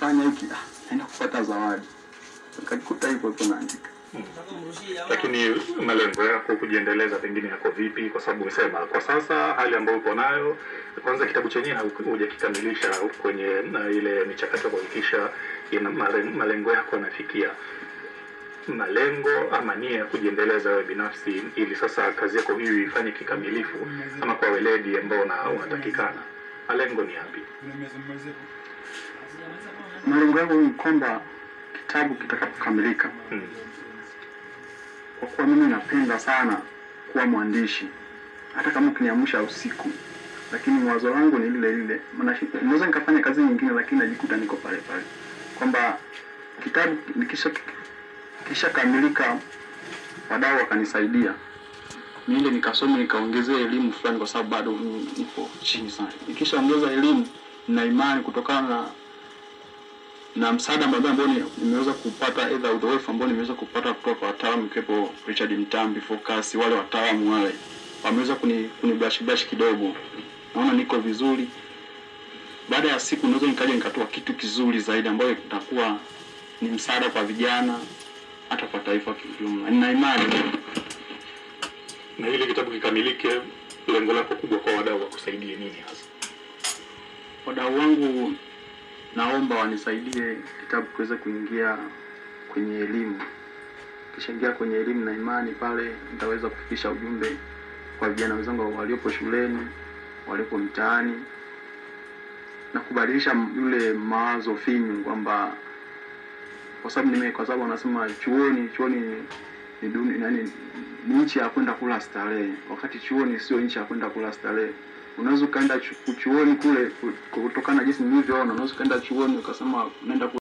nikifanya hiki ah, naenda kupata zawadi. Nikajikuta hivyo tu naandika. Lakini malengo yako kujiendeleza pengine yako vipi? Kwa sababu umesema kwa sasa hali ambayo uko nayo, kwanza kitabu chenyewe hau- hujakikamilisha kwenye na ile michakato ya kuhakikisha ina mare- malengo yako yanafikia malengo ama nia ya kujiendeleza wewe binafsi, ili sasa kazi yako hii ifanye kikamilifu ama kwa weledi ambao una- unatakikana. Malengo ni yapi? Malengo yangu ni kwamba kitabu kitakapokamilika, Hmm. kwa kuwa mimi napenda sana kuwa mwandishi, hata kama ukiniamsha usiku, lakini wazo langu ni lile lile. Maana shi- naweza nikafanya kazi nyingine, lakini najikuta niko pale pale, kwamba kitabu nikisha kishakamilika, wadau wakanisaidia niende nikasome nikaongezea elimu fulani, kwa sababu bado mimi nipo chini sana. Nikishaongeza elimu, na imani kutokana na na msaada mbalimbali ambao ni- nimeweza kupata, aidha uzoefu ambao nimeweza kupata kutoka kwa wataalamu ikiwepo Richard Mtambi, Focus, wale wataalamu wale wameweza kuni kunibashi bashi kidogo, naona niko vizuri. Baada ya siku naweza nikaja nikatoa kitu kizuri zaidi ambayo itakuwa ni msaada kwa vijana hata kwa taifa kiujumla. Nina imani Na ili kitabu kikamilike, lengo lako kubwa kwa wadau wakusaidie nini hasa? wadau wangu naomba wanisaidie kitabu kiweze kuingia kwenye elimu. Kishaingia kwenye elimu, na imani pale nitaweza kufikisha ujumbe kwa vijana wenzangu waliopo shuleni, waliopo mtaani na kubadilisha m- yule mawazo finyu kwamba kwa sababu nime kwa sababu wanasema chuoni chuoni ni- ni duni nani ni nchi ya kwenda kula starehe, wakati chuoni sio nchi ya kwenda kula starehe. Unaweza ukaenda chu- chuoni kule ku- kutokana na jinsi nilivyoona, unaweza ukaenda chuoni ukasema unaenda ku-